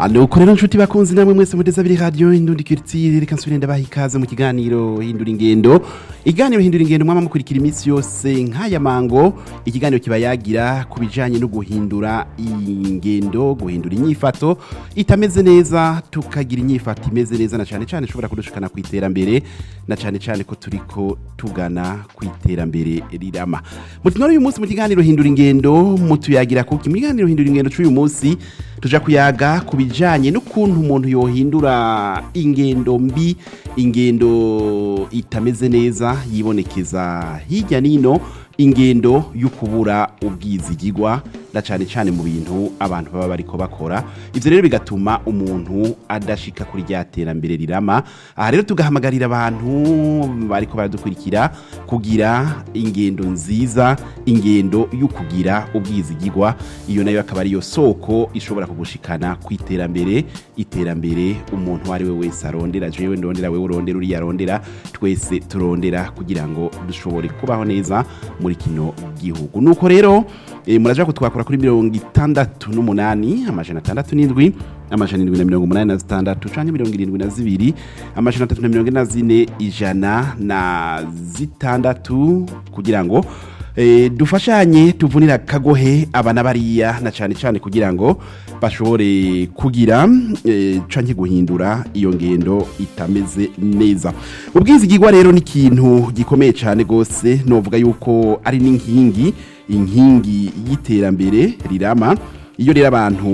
nuko rero nshuti bakunzi namwe mwese muteze abiri radiyo indundi kiritsire reka nsubire ndabaha ikaze mu kiganiro hindura ingendo ikiganiro hindura ingendo mwama mukurikira iminsi yose nk'aya mango ikiganiro kiba yagira ku bijanye no guhindura ingendo guhindura inyifato itameze neza tukagira inyifato imeze neza na cane cane ishobora kudushikana ku iterambere na cane cane ko turiko tugana ku iterambere rirama mutinore uyu munsi mu kiganiro hindura ingendo mutuyagira kuki mu kiganiro hindura ingendo c'uyu munsi tuja kuyaga ku bijanye n'ukuntu umuntu yohindura ingendo mbi ingendo itameze neza yibonekeza hirya nino ingendo yo kubura ubwizigirwa na cane cane mu bintu abantu baba bariko bakora ivyo rero bigatuma umuntu adashika kuri rya terambere rirama aha rero tugahamagarira abantu bariko baradukurikira kugira ingendo nziza ingendo yo kugira ubwizigirwa iyo nayo akaba ariyo soko ishobora kugushikana ku iterambere iterambere umuntu uwo ari we wese arondera jewe ndondera wewe urondera uriya arondera twese turondera kugira ngo dushobore kubaho neza muri kino gihugu nuko rero e, muraja kutwakura kuri mirongo itandatu n'umunani amajana atandatu n'indwi amajana indwi na mirongo umunani na zitandatu canke mirongo irindwi na zibiri amajana atatu na mirongo ine na zine ijana na zitandatu kugira ngo e, dufashanye tuvunira kagohe abana bariya na cane cane kugira ngo bashobore kugira e, canke guhindura iyo ngendo itameze neza ubwizigirwa rero ni ikintu gikomeye cane gose novuga yuko ari n'inkingi inkingi y'iterambere rirama iyo rero abantu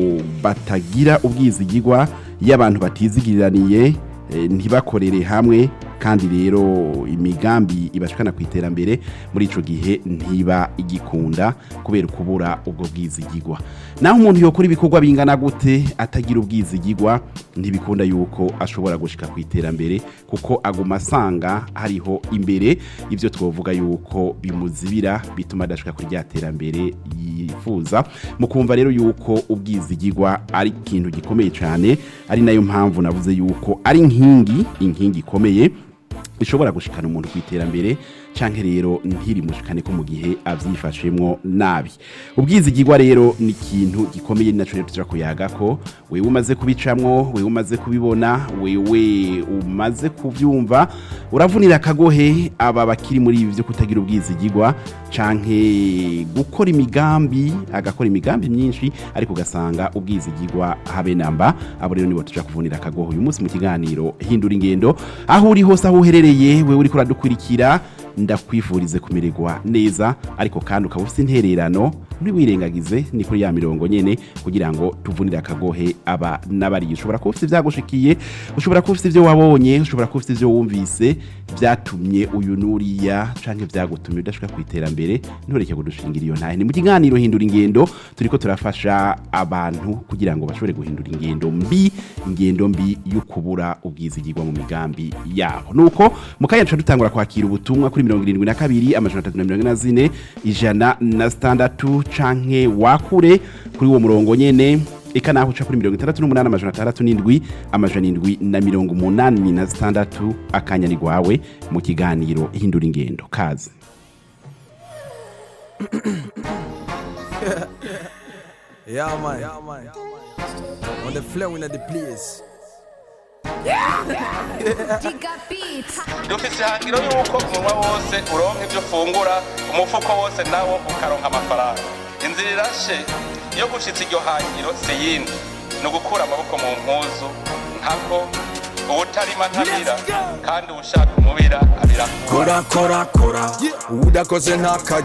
batagira ubwizigirwa iyo abantu batizigiraniye e, ntibakorere hamwe kandi rero imigambi ibashikana ku iterambere muri ico gihe ntiba igikunda kubera kubura ubwo bwizigirwa naho umuntu yokora ibikorwa bingana gute atagira ubwizigirwa ntibikunda yuko ashobora gushika ku iterambere kuko aguma asanga hariho imbere ivyo twovuga yuko bimuzibira bituma adashika kuri rya terambere yifuza mu kumva rero yuko ubwizigirwa ari ikintu gikomeye cyane ari nayo mpamvu navuze yuko ari inkingi inkingi ikomeye ishobora gushikana umuntu ku iterambere canke rero ntirimushikane ko mu gihe avyifashemwo nabi ubwizigirwa rero ni ikintu gikomeye ni naco rero tuja kuyaga ko wewe umaze kubicamwo wewe umaze kubibona wewe umaze kuvyumva uravunira akagohe aba bakiri muri ibi vyo kutagira ubwizigirwa canke gukora imigambi agakora imigambi myinshi ariko ugasanga ubwizigirwa habe namba abo rero nibo tuja kuvunira akagohe uyu munsi mu kiganiro hindura ingendo aho uri hose aho uherereye wewe uriko uradukurikira ndakwifurize kumererwa neza ariko kandi ukaba ufite intererano ntiwirengagize ni kuri ya mirongo nyene kugira ngo tuvunire akagohe aba n'abariye ushobora kuba ufite ivyagushikiye ushobora kuba ufite ivyo wabonye ushobora kuba ufite ivyo wumvise vyatumye uyu nuriya canke vyagutumye udashika ku iterambere ntureke kudushingira iyo ntahe ni mu kiganiro hindura ingendo turiko turafasha abantu kugira ngo bashobore guhindura ingendo mbi ingendo mbi yo kubura ubwizigirwa mu migambi yabo nuko mu kanya tuca dutangura kwakira ubutumwa kuri mirongo irindwi na kabiri amajana atatu na mirongo ine na zine ijana na zitandatu canke wakure kuri uwo murongo nyene eka naho uca kuri mirongo itandatu n'umunani amajana atandatu n'indwi amajana indwi na mirongo umunani na zitandatu akanya ni gwawe mu kiganiro hindura ingendo kazi Yeah, man. Yeah, man. On the flow in the place. Giga Beat. dufise ihangiro yuko umunwa wose uronka ibyo ufungura umufuko wose nawo ukaronka amafaranga inzira irashe iyo gushitsa iryo hangiro si yindi ni ugukura amaboko mu mpuzu nkako uwutarima ntabira kandi uwushaka umubira abira Kora, kora, kora. Udakoze ntaka